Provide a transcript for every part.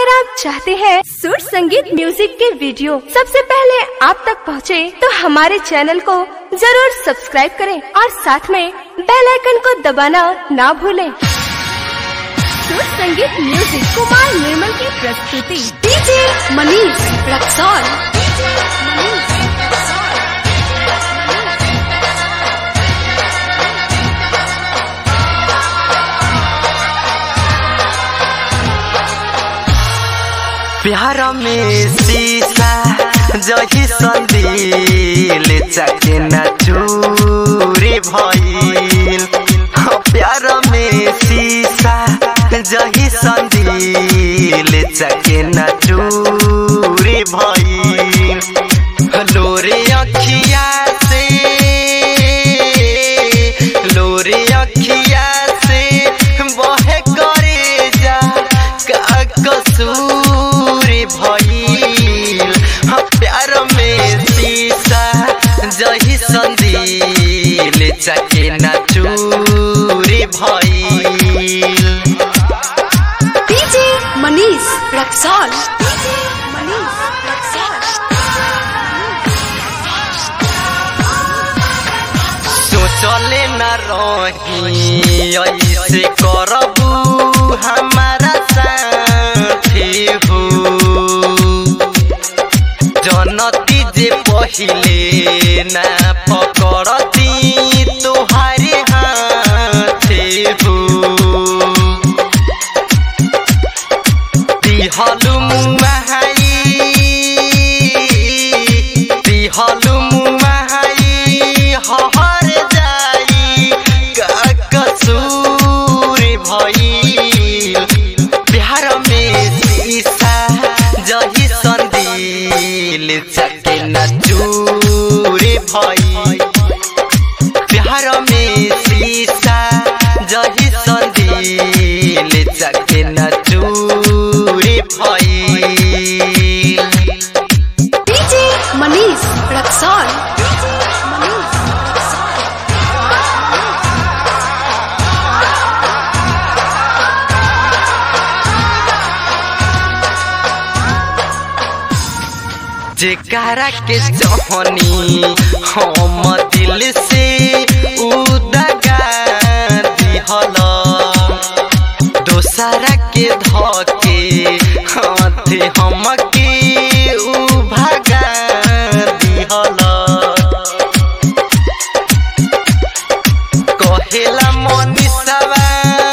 अगर आप चाहते हैं सुर संगीत म्यूजिक के वीडियो सबसे पहले आप तक पहुंचे, तो हमारे चैनल को जरूर सब्सक्राइब करें और साथ में बेल आइकन को दबाना ना भूलें। सुर संगीत म्यूजिक कुमार निर्मल की प्रस्तुति डीजे मनीष रक्सौल प्यार में शीशा जही संदिल चाके न चूरी भइल हाँ, प्यार में शीशा जही संदिल चाके न चूरी भइल लोरे अखिया से लोरे अखिया से बहे करे जा का कसूर भइल हाँ, प्यार में शीशा जही संदिल चाके न चूरी भइल डीजे मनीष रक्सौल मनीष सोचले न रही ऐसे करबू हमारा साथी हो जनती जे पहिले ना पकड़ती तुहारे हाथे हो दिहलु मुहाई दिहलु मुहाई हहर जाई का कसूर भइल बिहार में शीशा जही संदिल चके न चूर भइल बिहार में शीशा जही संदिल चके न चूर भइल डीजे मनीष रक्सौल जेकरा के जहनी हम दिल से उदगा दिहल दोसरा के धके हाथ हमके उ भगा दिहल कहेला मनीषवा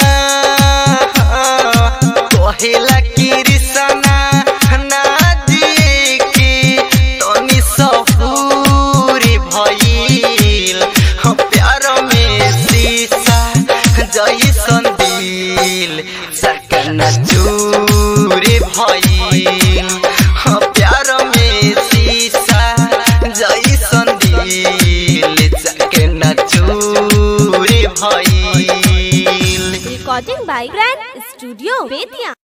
कहेला कृष्णा ना जी के तनी सफूरी भइल हम प्यार में शीशा जैसन दिल सकन चूरी भइल हम प्यार में शीशा जैसन दिल सकन चूरी भइल recording by grand studio Bettiah